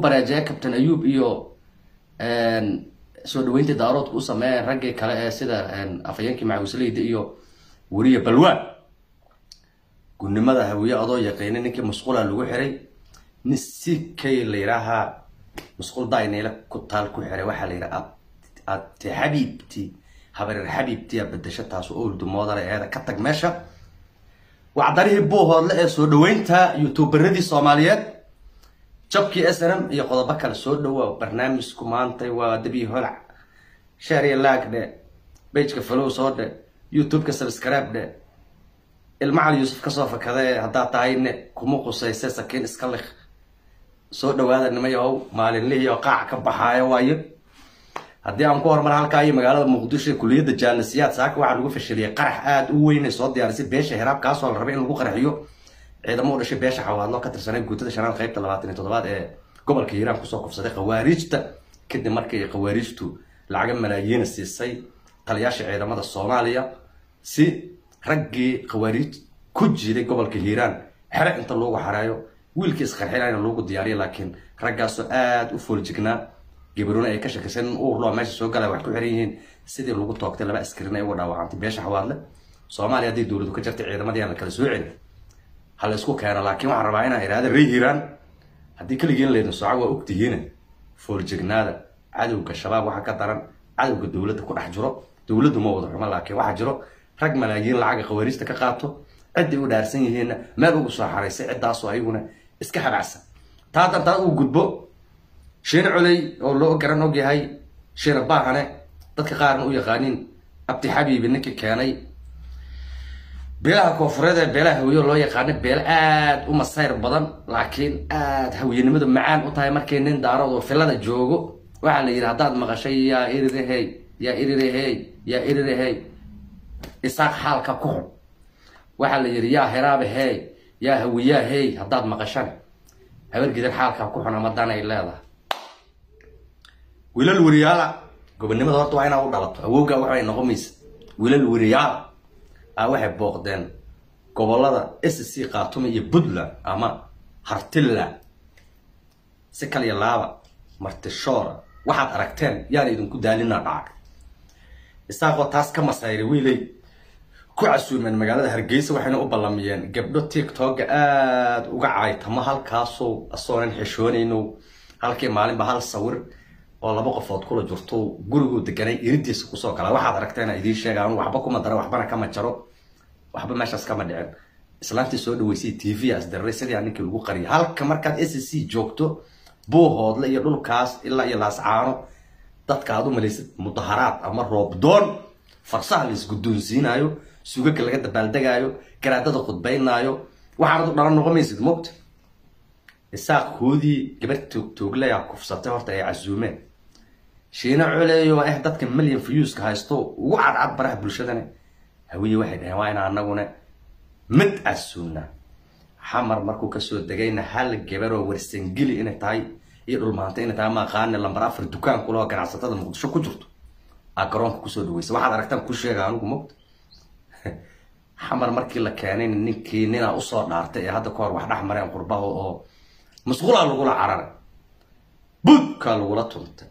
bareejaya captain ayuub iyo soo dhaweyntii daaroodka u sameeyeen raggii kale ee sida afhayeenkii macawisleyda iyo weriye balwaan gudnimada hawiye adoo yaqiina ninkii musqula lagu xiray nin si kay la yidhaahaa musqul daynayla ku taal ku xiray waxaa la yidhaha ate xabiibti habareer xabiibtiya bedesho taas oldu moodale eeda ka tag meesha wacdarihii buuhoodle ee soo dhaweynta youtuberadii soomaaliyeed jabkii s n m iyo qodobo kale soo dhawoa barnaamijku maantay waa dabi holac shaariya laag dhe bageka falow soo dhe youtube-ka subscribe dhe ilmacal yuusuf kasoo fakadee haddaa tahay ne kuma qusayse sakiin iska lik soo dhawaada nimayahow maalinlihii oo qaac ka baxaayo waayo haddii aan ku horumar halkaa iyo magaalada muqdisho kuliyadda jaalisiyaad saaka waxaa lagu fashiliyay qarax aada u weyn ay soo diyaarisay beesha hiraab kaasoo la rabay in lagu qaraxiyo ciidamo u dhashay beesha xawaadlo ka tirsanay guutada shanaad qaybta labaatan iyo toddobaad ee gobolka hiiraan kusoo kufsaday khawaariijta kadib markii khawaariijtu lacaga malaayiina siisay taliyaasha ciidamada soomaaliya si raggii khawaariij ku jiiday gobolka hiiraan xere inta loogu xareeyo wiilkii isqarxinayna loogu diyaariya laakiin raggaasoo aada u fooljignaa gabaruna ay ka shakisay nin uurloo meesha soo galaya wax ku xiran yihiin sidii lagu toogtay laba askarin ay uga dhaawacantay beesha xawaadle soomaaliya haddii dowladu ka jartay ciidamadii aan la kala soo celin ha la isku keeno laakiin waxaan rabaa inaan idhaahda rey hiiraan haddii keligiin laydin sooca waa ogtihiina fooljignaada cadowga shabaab waxaa ka daran cadowga dowladda ku dhex jiro dowladdu ma wada xumo laakiin waxaa jiro rag malaayiin lacaga khawaariijta ka qaato ciddii u dhaarsan yihiinna meel ugu soo xaraysay ciddaasoo ayaguna iska habacsan taa dantaa uu gudbo shiine coley oo loo garan og yahay shiine baahane dadka qaarna u yaqaaniin abdi xabiibi ninkii keenay beelaha koofureed ee beelaha hawiye loo yaqaano beelo aada u masayr badan laakiin aada hawiyenimadu macaan u tahay markii nin daarood oo filada joogo waxaa la yidhi haddaad maqashay yaa irirehey yaa irirehey yaa irirehey isaaq xaalka ku xun waxaa la yidhi yaa hiraabe hey yaa hawiyaa hey haddaad maqashane habargidan xaalkaa ku xun ama dan ay leedahay wiilal weriyaala gobonimada horta waa inaa u dhalato awowgaa waxay noqomaysa wiilal weriyaala a waxay booqdeen gobolada s c khaatume iyo puntland ama hartilla si kaliya laaba martishoora waxaad aragteen yaana idinku daalina dhacay isaaqoo taas ka masayray wiilay ku casuumeen magaalada hargeysa waxayna u ballamiyeen gabdho tiktoka aada uga caaytamo halkaasoo asoonan xishoonayno halkii maalinba hal sawir oo laba qofood kula jirto guriguu deganay iridiisa kusoo gala waxaad aragteena idiin sheega anu waxba kuma dara waxbana kama jaro waxba meeshaas kama dhicin islaantii soo dhaweysay t v as dararay sidii aan ninkii lagu qariyay halka markaad s c joogto buuhoodle iyo dhulkaas ilaa iyo laascaano dadka aad u malaysid mudaharaad ama roobdoon farsaha la isguddoonsiinaayo sugaga laga dabaaldegaayo garaadada khudbaynaayo waxaanad u dhalan noqomaysid mogta isaaqkoodii gabar toogtooglaya kufsatay horta ay casuumeen shiina coleeyo ah dadka million viewska haysto ugu cadcad baraha bulshadane hawiye waxay dhaheen waa ina anaguna mid casuumna xamar markuu kasoo degayna hal gabaroo warsangeli inay tahay iyo dhulmaanta inay tahay maaqaane lambar afar dukaan kuloo ganacsatada muqdisho ku jirto aa garoonka kusoo dhaweysa waxaad aragtaan ku sheega anigu mogta xamar markii la keenay ninkii ninaa usoo dhaartay ee hadda ka hor wax dhex mareen qurbaha oo masquulaa lagula cararay budkaa lagula tuntay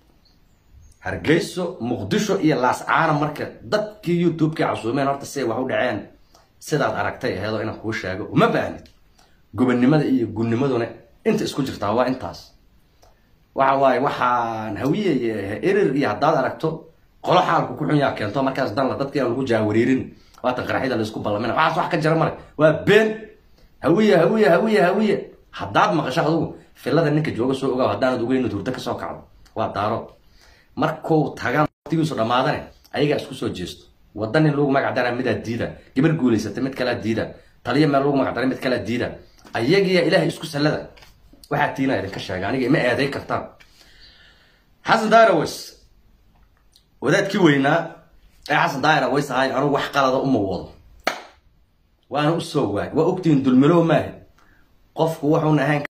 hargeyso muqdisho iyo laascaana marka dadkii youtube-kii casuumeen horta siay wax u dhaceen sidaad aragtay aheedoo inaan kuu sheego uma baahnid gobonnimada iyo gudnimaduna inta isku jirtaa waa intaas waxa waaye waxaan hawiye erir iyo haddaad aragto qolo xaalku ku xun yaa keento markaas danla dadkii aan lagu jaawariirin waatan qaraxyada laysku ballamina waxaas wax ka jira male waa been hawiye hawiye hawiye hawiye haddaad maqasho adugu filada ninka jooga soo ogaaw haddaanad ogeyn inad hurdo kasoo kacdo waa daaro markuu tagaan waqtigiisu dhammaadane ayagaa isku soo jeesto wadda nin lagu magac daraa midaa diida gabar guulaysata mid kalaa diida taliya meel lagu magac daray mid kalaa diida ayagiya ilaahay isku sallada waxaa tiina idinka sheega aniga ima eeday kartaan xasan daaraways wadaadkii weynaa ee xasan daaraways ahay anugu wax qalada uma wado waana usoo waay waa ogtihiin dulmilow maaha qofku wuxuuna ahayn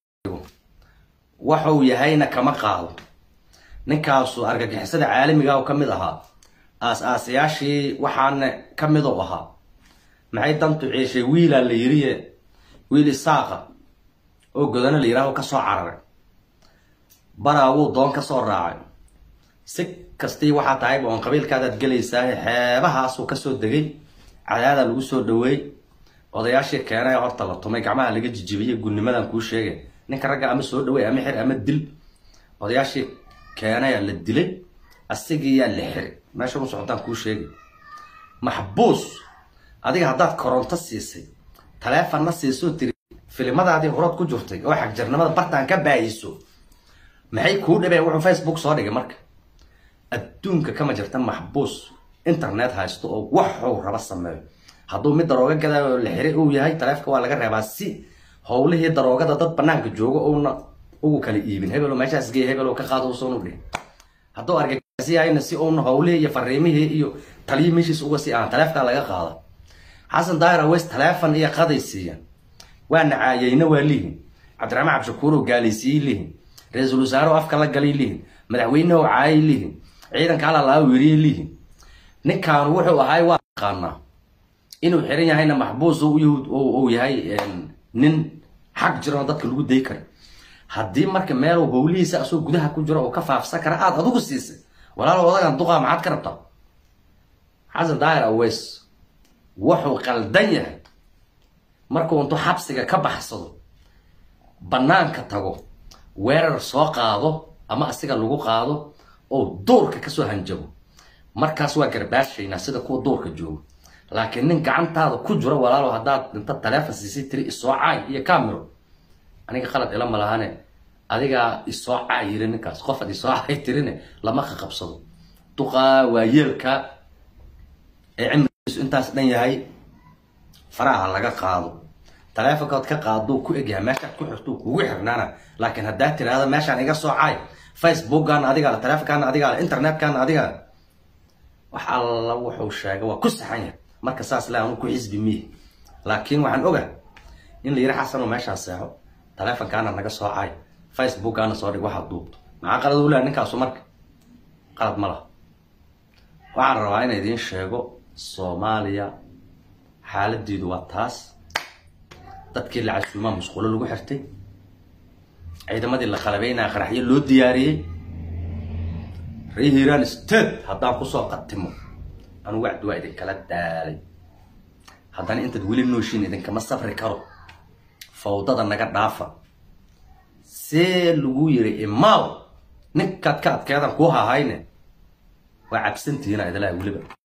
waxuu yahayna kama qaado ninkaasu argagixisada caalamiga oo ka mid ahaa aas-aasayaashii waxaana ka mid u ahaa maxay dantu ciishay wiilaa la yiriye wiil isaaqa oo godano la yihaaho kasoo cararay baraawuu doon ka soo raacay si kastii waxaa tahayba oon qabiilkaadaad gelaysaa xeebahaasuu kasoo degay cadaadaa lagu soo dhaweey odayaashii keenay horta la tumay gacmaha laga jijibiyey gudnimadan kuu sheegay ninka ragga ama soo dhaweey ama xir ama dil odayaashii keenaya la dilay asigiiyaa la xiri meesha u socotaan kuu sheegay maxbuus adiga haddaad koronto siisay taleefonna siisoo tiri filimadaadii horood ku jirtay oo xagjarnimada bartaan ka baayiso maxay kuu dhibeen wuxuu facebook soo dhigay marka adduunka kama jirta maxbuus internet haysto oo waxuu raba sameeyo hadduu mid darooga gadaayo la xiray uu yahay taleefka waa laga reebaa si howlihii daroogada dad banaanka jooga uuna ugu kala iibin hebelo meeshaas gey hebelo ka qaado usan u dhihin hadduu argagixisi yahayna si uuna howlihii iyo fariimihii iyo taliyii meeshiis uga sii ahaan taleefkaa laga qaada xasan daahir aweys taleefon iyo qaday siiyan waa nacaayeyna waa lihin cabdiraxmaan cabdishakuurow gaalaysiiyey lihin ra-iisul wasaare afka la galay lihin madaxweyneho caayay lihin ciidanka alalaa weriyey lihin ninkaanu wuxuu ahay waa aqaanaa inuu xiran yahayna maxbuus uu yahay nin xaq jiranoo dadka lagu day kara haddii marka meelu howlihiisa asoo gudaha ku jiro oo ka faafsan kara aada adigu siisay walaalo odagan duqaa maxaad ka rabtaa xasan daahir aweys wuxuu qaldan yahay markuu intuu xabsiga ka baxsado banaanka tago weerar soo qaado ama asiga lagu qaado oo duurka kasoo hanjabo markaas waa garbaashaynaa sida kuwa duurka jooga laakiin nin gacantaada ku jiro walaalo haddaad inta taleefon siisay tiri isoo caay iyo camero aniga qalad ila malahane adigaa isoo caay yiri ninkaas qofaad isoo caay tirine lama qaqabsado duqaa waa yeelka ee cimrigiisu intaas dhan yahay faraha laga qaado taleefonkood ka qaaduu ku egyahay meeshaad ku xirtuu kugu xirnaana laakiin haddaad tiraahdo meeshaan iga soo caay facebookgaana adigaale taleefonkaana adigaale internetkaana adigaale wax alla wuxuu sheegay waa ku saxan yahay marka saas le anu ku xisbi miye laakiin waxaan oga in la yiri xasanoo meeshaan seexo taleefonkaana naga soo caay facebookgaana soo dhig waxaad duubto maxaa qalad u leha ninkaasu marka qalad ma laha waxaan rabaa in idiin sheego soomaaliya xaaladiidu waa taas dadkii la casuumaa musqulo lagu xirtay ciidamadii la qalabeynaya qaraxyo loo diyaariyey ree hiiraan state haddaan kusoo qatimo anu wacdi waa idinkala daalay haddana intaad weli nooshiin idinkama safri karo fawdada naga dhaafa see lagu yiri imaaw ninkaad ka adkeedan kuu hahayne waa cabsantihiina idilaa weliba